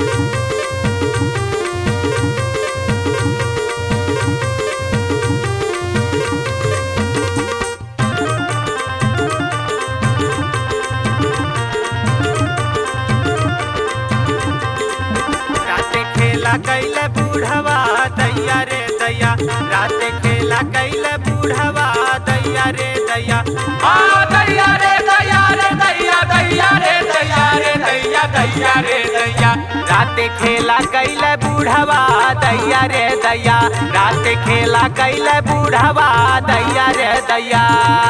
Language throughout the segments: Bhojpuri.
राते खेला कैले बूढ़वा दैया रे दैया राते खेला कैले बूढ़वा दैया रे दैया आ दैया रे दैया रे दैया दैया रे दैया रे दैया दैया रे दैया राते खेला कैले बूढ़वा दैया रे दैया राते खेला कैले बूढ़वा दैया रे दैया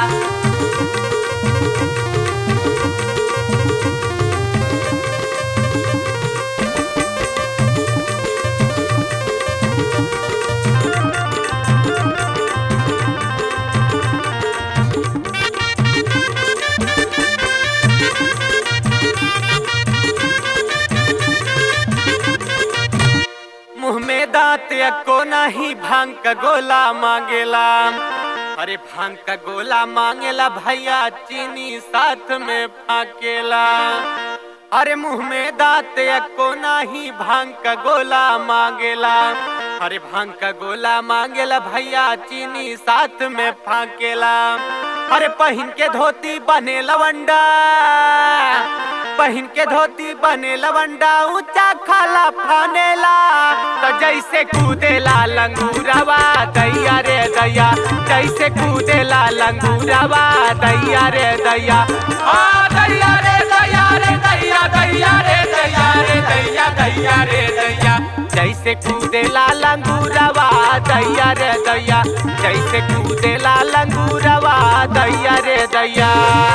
मुंह में दांत को नहीं भांग का गोला मांगेला अरे भांग का गोला मांगेला भैया चीनी साथ में फाकेला अरे मुंह में दांत को नहीं भांग का गोला मांगेला अरे भांग का गोला मांगेला भैया चीनी साथ में फाकेला अरे पहन के धोती बने लवंडा पहन के धोती बने लवंडा ऊंचा खाला फानेला तो जैसे कूदेला लंगूरवा दैया रे दैया जैसे कूदेला लंगूरवा दैया रे दैया आ दैया रे दैया रे दैया दैया रे दैया रे दैया दैया रे दैया जैसे कूदेला लंगूरवा दैया रे दैया जैसे कूदेला लंगूरवा दैया रे दैया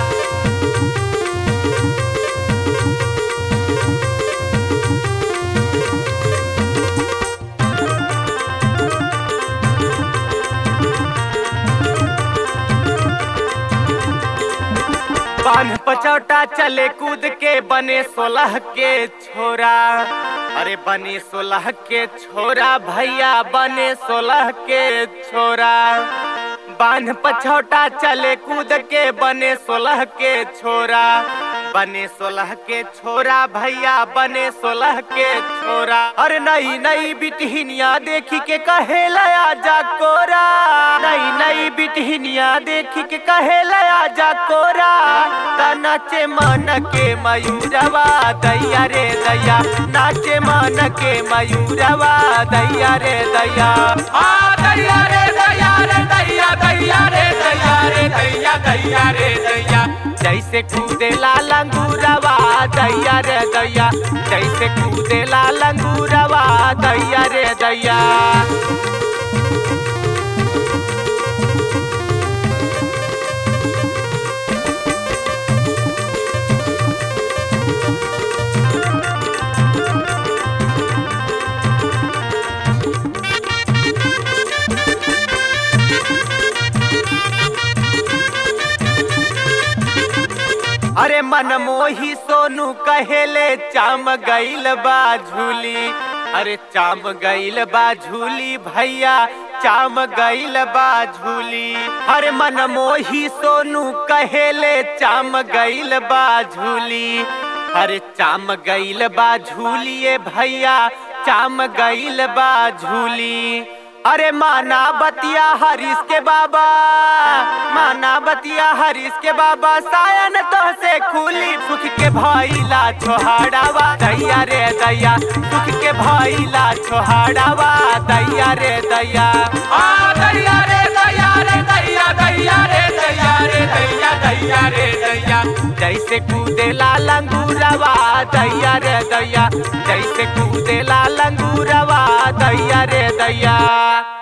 बांध पचौटा चले कूद के बने सोलह के छोरा अरे बने सोलह के छोरा भैया बने सोलह के छोरा बांध पछौटा चले कूद के बने सोलह के छोरा बने सोलह के छोरा भैया बने सोलह के छोरा अरे नई नई बिटहिनिया देखी के कहे लया जा कोरा नई नई बिटहिनिया देखी के कहे लया जा कोरा ता नाचे मन के मयूरवा दैया रे दैया नाचे मन के मयूरवा दैया रे दैया आ दैया रे दैया रे दैया दैया रे दैया रे दैया दैया रे दैया जैसे कूदेला लंगूरवा दैया रे दैया जैसे कूदेला लंगूरवा दैया रे दैया अरे मन मोही सोनू कहेले चाम गईल बा झूली अरे चाम गईल बा झूली भैया चाम गईल बा झूली अरे मन मोही सोनू कहेले चाम गईल बा झूली अरे चाम गईल बा झूलिए भैया चाम गईल बा झूली अरे माना बतिया हरीश के बाबा माना बतिया हरीश के बाबा सायन तो से खुली सुख के भइला छोहाड़ावा दैया रे दैया सुख के भइला छोहाड़ावा दैया रे दैया आ दैया रे दैया रे दैया दैया रे दैया रे दैया दैया रे दैया जैसे कूदेला लंगूरवा दैया रे दैया जैसे कूदेला लंगूरवा दैया रे दैया